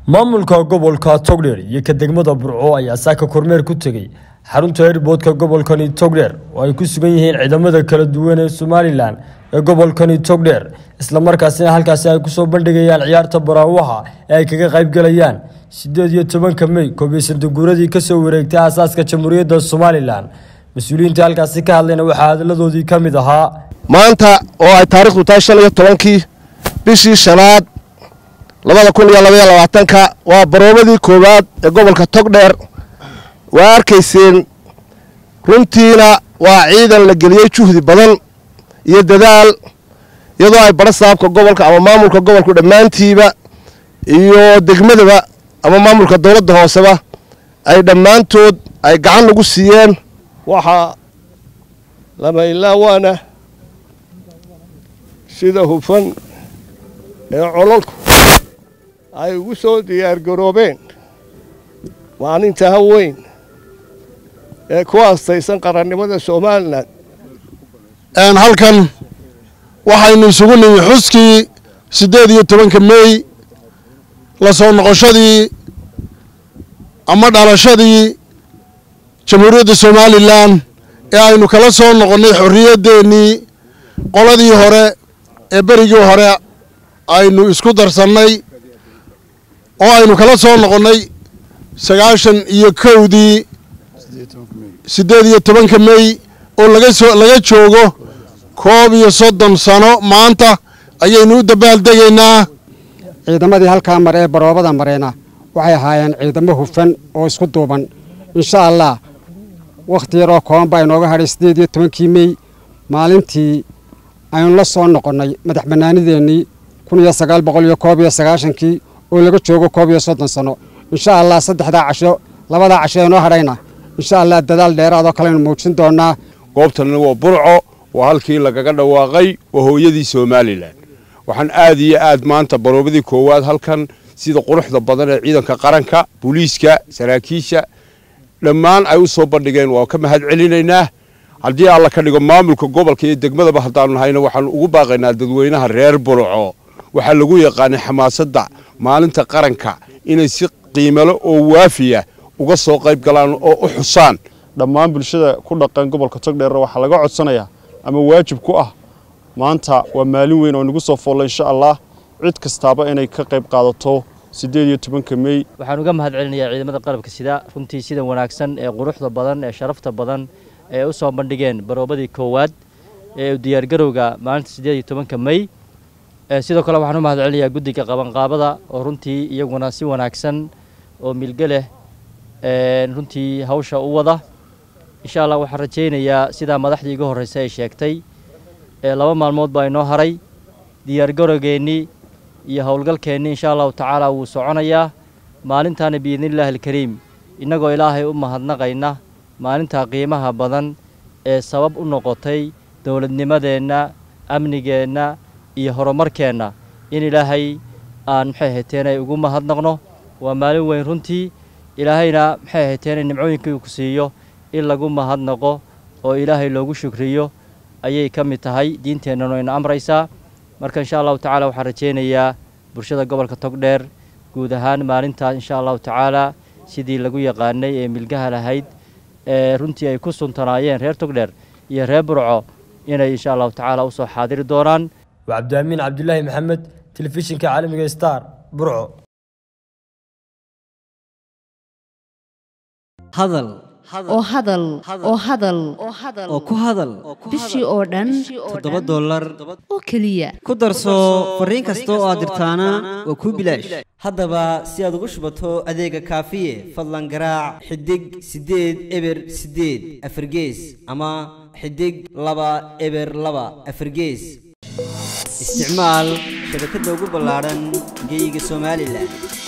maamulka gobolka togdheer iyo ka degmada burco ayaa saaka kormeer ku tegey xarunta airboodka gobolkani togdheer oo ay ku sugan yihiin ciidamada kala duwan ee somalilan ee gobolkani togdheer islamarkaasina halkaasi ay kusoo bandhigayaan ciyaarta baraawaha ee ay kaga qaybgalayaan sideed iyo tobanka mey koobiyo sandaguuradii kasoo wareegtay aasaaska jamhuuriyadda somalilan mas-uuliyiinta halkaasi ka hadlayna waxaa hadaladoodii ka mid ahaa maanta oo ay taarikhdu tahay shan iyo tobankii bishii shanaad labada kun iyo labaiyo labaatanka waa baroobadii koowaad ee gobolka togdheer waa arkayseen runtiina waa ciidan la geliyey juhdi badan iyo dadaal iyadoo ay badho saabka gobolka ama maamulka gobolku dhammaantiiba iyo degmadaba ama maamulka dowladda hooseba ay dhammaantood ay gacan lagu siiyeen waxaa lama ilaawaana sida hufan ee cololku ay ugu soo diyaargaroobeen maalinta haweyn ee ku aastaysan qarannimada somalilan halkan waxaynu isugu nimi xuskii siddeed iyo tobanka meey la soo noqoshadii ama dhalashadii jamhuuriyadda somalilan ee aynu kala soo noqonnay xorriyaddeenii qoladii hore ee berigii hore aynu isku darsannay oo aynu kala soo noqonnay sagaashan iyo kowdii siddeed iyo tobanka mey oo lagasoo laga joogo koob iyo soddon sano maanta ayaynu u dabaaldegaynaa ciidamadii halkaa mare ee baroobada mareena waxay ahaayeen ciidamo hufan oo isku duuban insha allah wakhti yaroo kooban baa inooga hadhay siddeed iyo tobankii mey maalintii aynu la soo noqonnay madax bannaanideennii kun iyo sagaal boqol iyo koob iyo sagaashankii oo laga joogo koob iyo soddon sano insha allah saddexdaa casho labadaa casho ee noo hadhayna insha allah dadaal dheeraadoo kaleaynu muujin doonnaa goobtanna waa burco waa halkii lagaga dhawaaqay waa hooyadii somalilan waxaan aad iyo aad maanta baroobadii koowaad halkan sida quruxda badan ee ciidanka qaranka booliiska saraakiisha dhammaan ay u soo bandhigeen waa ka mahad celinaynaa haddii alla ka dhigo maamulka gobolka iyo degmadaba haddaanu nahayna waxaanu ugu baaqaynaa dadweynaha reer burco waxaa lagu yaqaanay xamaasadda maalinta qaranka inay si qiimalo oo waafiya uga soo qayb galaan oo u xusaan dhammaan bulshada ku dhaqan gobolka togdheer waxaa laga codsanayaa ama waajib ku ah maanta waa maalin weyn oo nagu soo foolla insha allah cid kastaaba inay ka qayb qaadato siddeed iyo tobanka mey waxaan uga mahad celinayaa ciidamada qalabka sida runtii sida wanaagsan ee quruxda badan ee sharafta badan ee u soo bandhigeen baroobadii koowaad ee diyaargarowga maalinta siddeed iyo tobanka mey sidoo kale waxaan u mahad celinayaa guddiga qabanqaabada oo runtii iyaguna si wanaagsan oo milge leh runtii hawsha u wada insha allah waxaan rajaynayaa sidaa madaxdii iga horreysay ay sheegtay laba maalmood baa inoo haray diyaargarowgeennii iyo howlgalkeennii insha allahu tacaala wuu soconayaa maalintaana biidnillaahi alkariim innagoo ilaahay u mahadnaqayna maalintaa qiimaha badan ee sabab u noqotay dowladnimadeenna amnigeenna iyo horumarkeenna in ilaahay aan maxay hayteen ay ugu mahadnaqno waa maalin weyn runtii ilaahayna maxay hayteen nimcooyinkii uu ku siiyo in lagu mahadnaqo oo ilaahay loogu shukriyo ayay ka mid tahay diinteennanu ayna amraysaa marka insha allahu tacala waxaan rajaynayaa bulshada gobolka togdheer guud ahaan maalintaas insha allahu tacaala sidii lagu yaqaanay ee milgaha lahayd ee runtii ay ku suntanaayeen reer togdheer iyo reer burco inay insha allahu tacaala usoo xaadiri doonaan waa cabdiamiin cabdilaahi maxamed telefishinka caalamiga star burco hadal oo hadal oo hadal oo ku hadal bishii oo dhan toddoba dollar oo keliya ku darso fariin kasta oo aad dirtaana waa kuu bilaash haddaba si aad ugu shubato adeega kaafiye fadlan garaac xidig siddeed eber siddeed afargees ama xidig laba eber laba afargees isticmaal shabakadda ugu ballaadhan geyga somalilan